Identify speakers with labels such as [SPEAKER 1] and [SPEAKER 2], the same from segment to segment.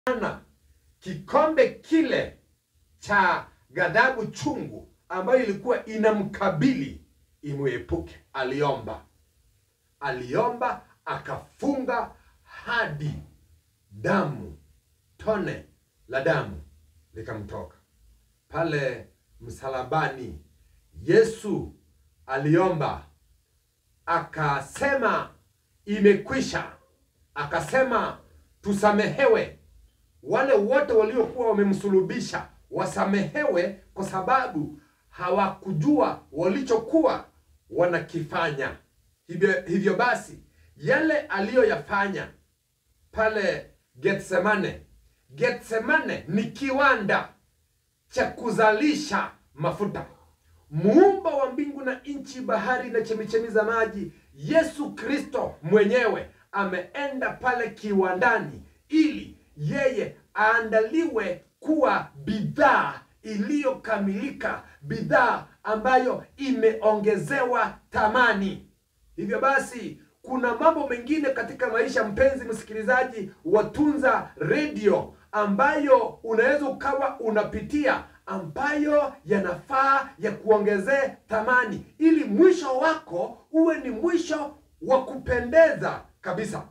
[SPEAKER 1] Ana kikombe kile cha ghadhabu chungu ambayo ilikuwa inamkabili imwepuke. Aliomba, aliomba akafunga hadi damu, tone la damu likamtoka pale msalabani. Yesu aliomba akasema, imekwisha. Akasema tusamehewe wale wote waliokuwa wamemsulubisha wasamehewe, kwa sababu hawakujua walichokuwa wanakifanya. Hivyo, hivyo basi yale aliyoyafanya pale Getsemane, Getsemane ni kiwanda cha kuzalisha mafuta. Muumba wa mbingu na nchi, bahari na chemichemi za maji, Yesu Kristo mwenyewe ameenda pale kiwandani ili yeye aandaliwe kuwa bidhaa iliyokamilika, bidhaa ambayo imeongezewa thamani. Hivyo basi, kuna mambo mengine katika maisha, mpenzi msikilizaji wa Tunza Redio, ambayo unaweza ukawa unapitia ambayo yanafaa ya kuongezee thamani, ili mwisho wako uwe ni mwisho wa kupendeza kabisa.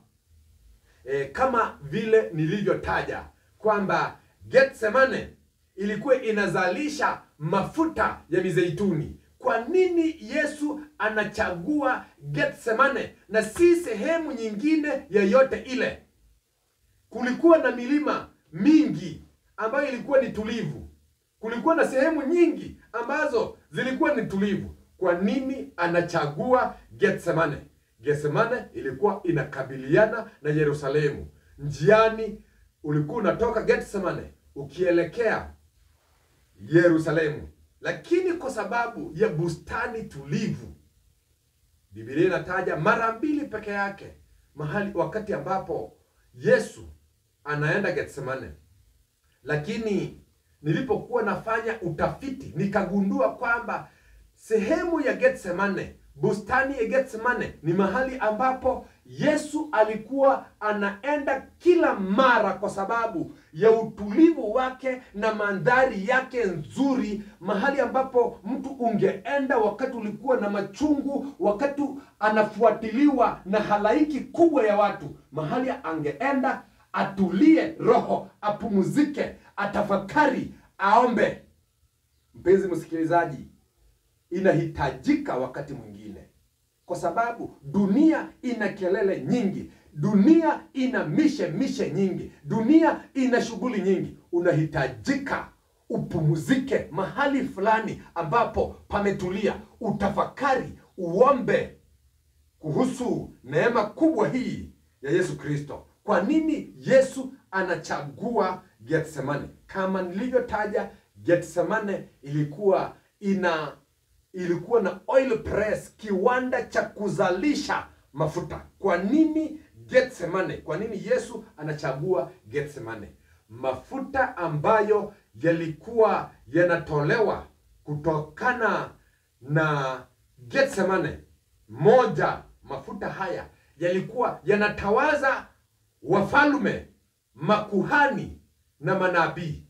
[SPEAKER 1] E, kama vile nilivyotaja kwamba Getsemane ilikuwa inazalisha mafuta ya mizeituni. Kwa nini Yesu anachagua Getsemane na si sehemu nyingine yoyote ile? Kulikuwa na milima mingi ambayo ilikuwa ni tulivu. Kulikuwa na sehemu nyingi ambazo zilikuwa ni tulivu. Kwa nini anachagua Getsemane? Getsemane ilikuwa inakabiliana na Yerusalemu. Njiani ulikuwa unatoka Getsemane ukielekea Yerusalemu, lakini kwa sababu ya bustani tulivu, Biblia inataja mara mbili peke yake mahali wakati ambapo Yesu anaenda Getsemane. Lakini nilipokuwa nafanya utafiti nikagundua kwamba sehemu ya Getsemane bustani ya Getsemane ni mahali ambapo Yesu alikuwa anaenda kila mara kwa sababu ya utulivu wake na mandhari yake nzuri, mahali ambapo mtu ungeenda wakati ulikuwa na machungu, wakati anafuatiliwa na halaiki kubwa ya watu, mahali angeenda atulie roho, apumzike, atafakari, aombe. Mpenzi msikilizaji, inahitajika wakati mwingine, kwa sababu dunia ina kelele nyingi, dunia ina mishe mishe nyingi, dunia ina shughuli nyingi. Unahitajika upumzike mahali fulani ambapo pametulia, utafakari, uombe kuhusu neema kubwa hii ya Yesu Kristo. Kwa nini Yesu anachagua Getsemane? Kama nilivyotaja, Getsemane ilikuwa ina ilikuwa na oil press, kiwanda cha kuzalisha mafuta. Kwa nini Getsemane? Kwa nini Yesu anachagua Getsemane? Mafuta ambayo yalikuwa yanatolewa kutokana na Getsemane, moja, mafuta haya yalikuwa yanatawaza wafalme, makuhani na manabii.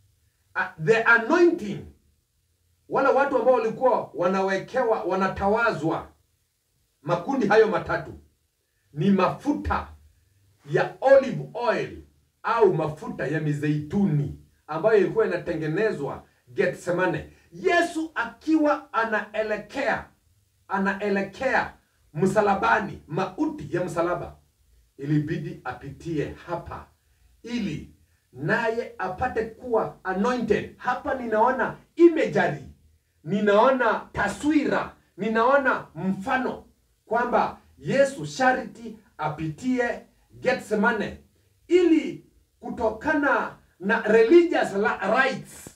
[SPEAKER 1] Uh, the anointing wale watu ambao walikuwa wanawekewa wanatawazwa, makundi hayo matatu ni mafuta ya olive oil au mafuta ya mizeituni ambayo ilikuwa inatengenezwa Getsemane. Yesu akiwa anaelekea anaelekea msalabani, mauti ya msalaba, ilibidi apitie hapa ili naye apate kuwa anointed. Hapa ninaona imagery, ninaona taswira, ninaona mfano kwamba Yesu sharti apitie Getsemane ili kutokana na religious rights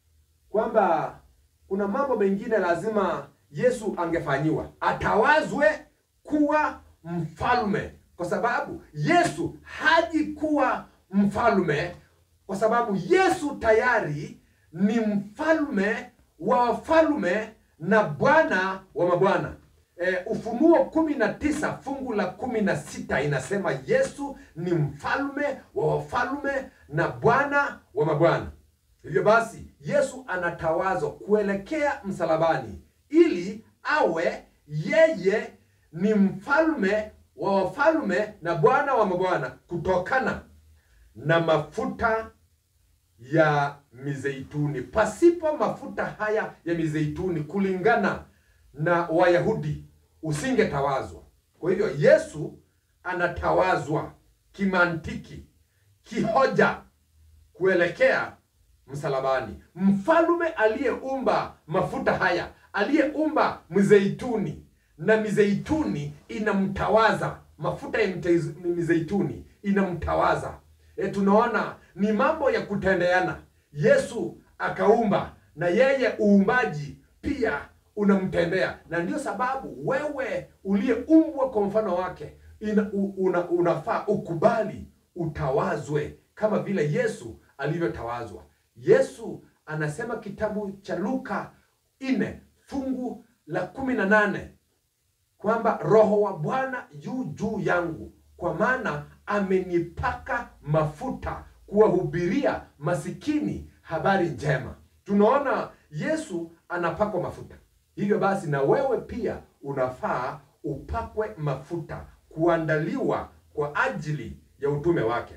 [SPEAKER 1] kwamba kuna mambo mengine lazima Yesu angefanyiwa, atawazwe kuwa mfalme, kwa sababu Yesu haji kuwa mfalme kwa sababu Yesu tayari ni mfalme wa wafalme na Bwana wa mabwana. e, Ufunuo kumi na tisa fungu la kumi na sita inasema Yesu ni mfalme wa wafalme na Bwana wa mabwana. Hivyo basi Yesu anatawazwa kuelekea msalabani ili awe yeye ni mfalme wa wafalme na Bwana wa mabwana kutokana na mafuta ya mizeituni. Pasipo mafuta haya ya mizeituni, kulingana na Wayahudi, usingetawazwa. Kwa hivyo Yesu anatawazwa kimantiki, kihoja kuelekea msalabani. Mfalme aliyeumba mafuta haya, aliyeumba mzeituni, na mizeituni inamtawaza, mafuta ya mte- mizeituni inamtawaza. E, tunaona ni mambo ya kutendeana. Yesu akaumba na yeye uumbaji pia unamtendea, na ndio sababu wewe uliyeumbwa kwa mfano wake ina, u, una, unafaa ukubali utawazwe kama vile Yesu alivyotawazwa. Yesu anasema kitabu cha Luka nne fungu la kumi na nane kwamba Roho wa Bwana yu juu yangu, kwa maana amenipaka mafuta kuwahubiria masikini habari njema. Tunaona Yesu anapakwa mafuta. Hivyo basi, na wewe pia unafaa upakwe mafuta, kuandaliwa kwa ajili ya utume wake.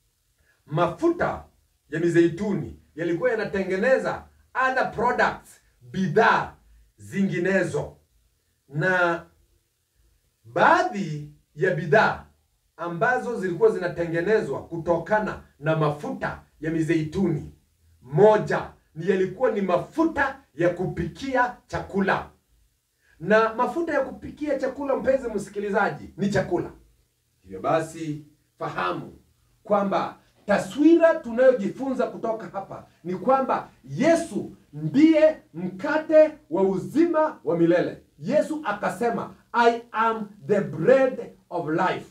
[SPEAKER 1] Mafuta ya mizeituni yalikuwa yanatengeneza other products, bidhaa zinginezo, na baadhi ya bidhaa ambazo zilikuwa zinatengenezwa kutokana na mafuta ya mizeituni, moja ni yalikuwa ni mafuta ya kupikia chakula. Na mafuta ya kupikia chakula, mpenzi msikilizaji, ni chakula. Hivyo basi, fahamu kwamba taswira tunayojifunza kutoka hapa ni kwamba Yesu ndiye mkate wa uzima wa milele. Yesu akasema, I am the bread of life.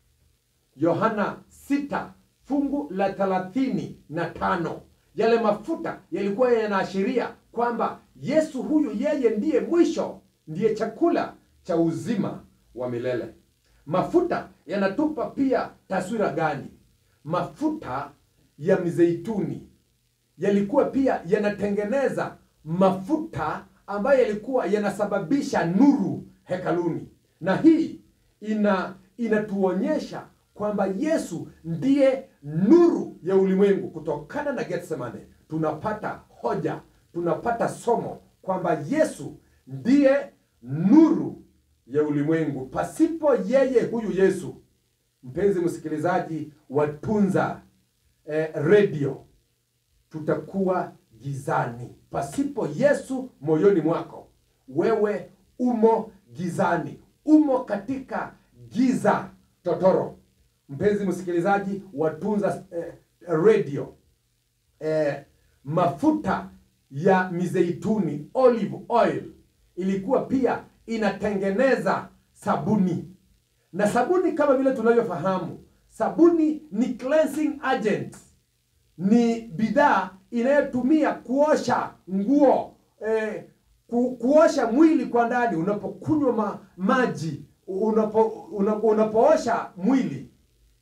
[SPEAKER 1] Yohana 6 fungu la thelathini na tano. Yale mafuta yalikuwa yanaashiria kwamba Yesu huyu yeye ndiye mwisho, ndiye chakula cha uzima wa milele. Mafuta yanatupa pia taswira gani? Mafuta ya mizeituni yalikuwa pia yanatengeneza mafuta ambayo yalikuwa yanasababisha nuru hekaluni, na hii ina inatuonyesha kwamba Yesu ndiye nuru ya ulimwengu. Kutokana na Getsemane tunapata hoja, tunapata somo kwamba Yesu ndiye nuru ya ulimwengu. Pasipo yeye huyu Yesu, mpenzi msikilizaji watunza eh, redio, tutakuwa gizani. Pasipo Yesu moyoni mwako, wewe umo gizani, umo katika giza totoro. Mpenzi msikilizaji watunza eh, redio eh, mafuta ya mizeituni olive oil ilikuwa pia inatengeneza sabuni, na sabuni kama vile tunavyofahamu, sabuni ni cleansing agent, ni bidhaa inayotumia kuosha nguo eh, ku, kuosha mwili kwa ndani. Unapokunywa ma, maji unapo, unapo, unapoosha mwili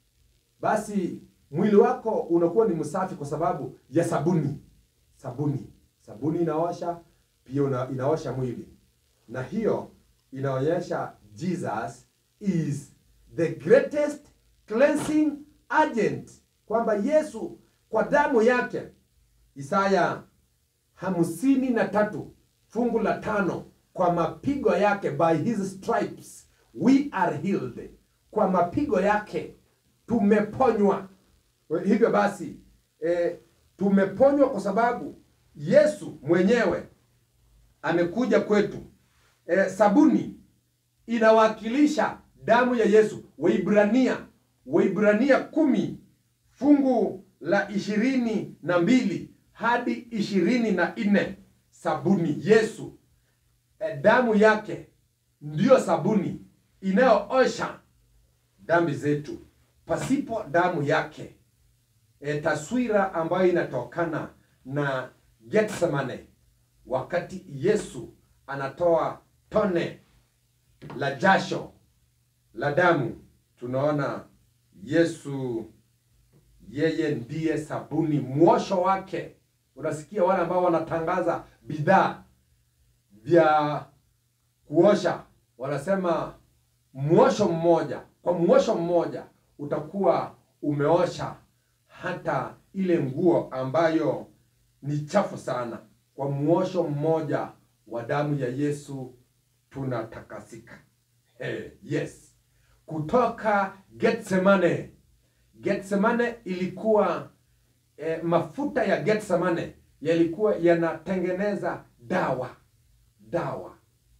[SPEAKER 1] basi mwili wako unakuwa ni msafi kwa sababu ya sabuni. Sabuni, sabuni inaosha pia una, inaosha mwili, na hiyo inaonyesha Jesus is the greatest cleansing agent, kwamba Yesu kwa damu yake. Isaya hamsini na tatu fungu la tano, kwa mapigo yake, by his stripes we are healed, kwa mapigo yake tumeponywa. Hivyo basi e, tumeponywa kwa sababu Yesu mwenyewe amekuja kwetu. E, sabuni inawakilisha damu ya Yesu. Waibrania Waibrania kumi fungu la ishirini na mbili hadi ishirini na nne sabuni Yesu e, damu yake ndiyo sabuni inayoosha dhambi zetu. Pasipo damu yake e, taswira ambayo inatokana na Getsemane, wakati Yesu anatoa tone la jasho la damu, tunaona Yesu yeye ndiye sabuni, mwosho wake. Unasikia wale ambao wanatangaza bidhaa vya kuosha, wanasema mwosho mmoja, kwa mwosho mmoja utakuwa umeosha hata ile nguo ambayo ni chafu sana. Kwa mwosho mmoja wa damu ya Yesu tunatakasika. Hey, yes. Kutoka Getsemane. Getsemane ilikuwa eh, mafuta ya Getsemane yalikuwa yanatengeneza dawa dawa,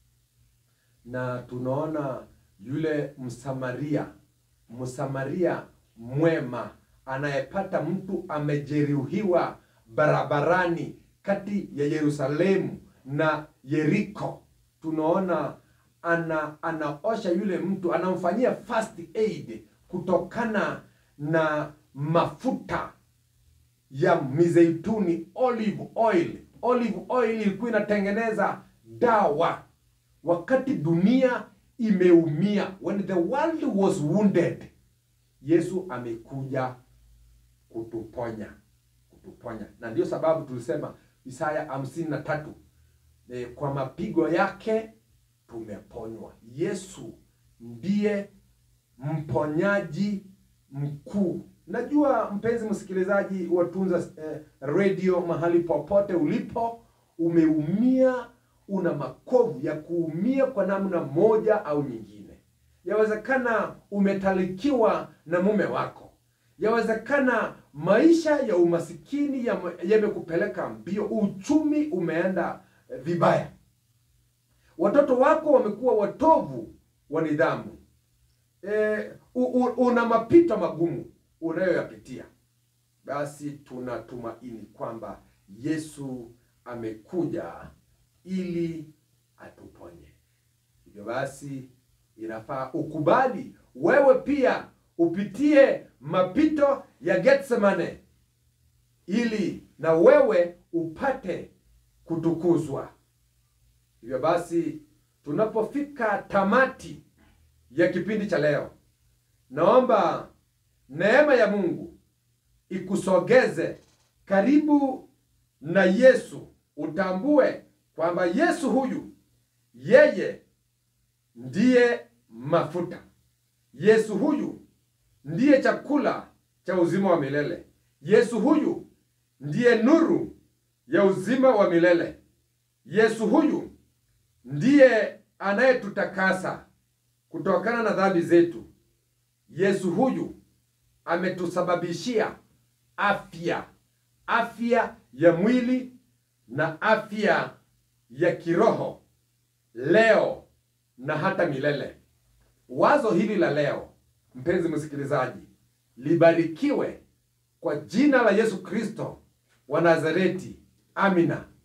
[SPEAKER 1] na tunaona yule Msamaria, Msamaria mwema anayepata mtu amejeruhiwa barabarani kati ya Yerusalemu na Yeriko, tunaona ana anaosha yule mtu, anamfanyia first aid kutokana na mafuta ya mizeituni olive oil. Olive oil ilikuwa inatengeneza dawa wakati dunia imeumia, when the world was wounded, Yesu amekuja kutuponya, kutuponya. Na ndio sababu tulisema Isaya hamsini na tatu e, kwa mapigo yake tumeponywa. Yesu ndiye mponyaji mkuu. Najua mpenzi msikilizaji wa Tunza eh, Radio, mahali popote ulipo, umeumia, una makovu ya kuumia kwa namna moja au nyingine. Yawezekana umetalikiwa na mume wako, yawezekana maisha ya umasikini yamekupeleka mbio, uchumi umeenda eh, vibaya, watoto wako wamekuwa watovu wa nidhamu eh, u, u, una mapito magumu unayoyapitia, basi tunatumaini kwamba Yesu amekuja ili atuponye. Hivyo basi, inafaa ukubali wewe pia upitie mapito ya Getsemane ili na wewe upate kutukuzwa. Hivyo basi, tunapofika tamati ya kipindi cha leo, naomba neema ya Mungu ikusogeze karibu na Yesu, utambue kwamba Yesu huyu yeye ndiye mafuta. Yesu huyu ndiye chakula cha uzima wa milele. Yesu huyu ndiye nuru ya uzima wa milele. Yesu huyu ndiye anayetutakasa kutokana na dhambi zetu. Yesu huyu ametusababishia afya, afya ya mwili na afya ya kiroho leo na hata milele. Wazo hili la leo, mpenzi msikilizaji, libarikiwe kwa jina la Yesu Kristo wa Nazareti. Amina.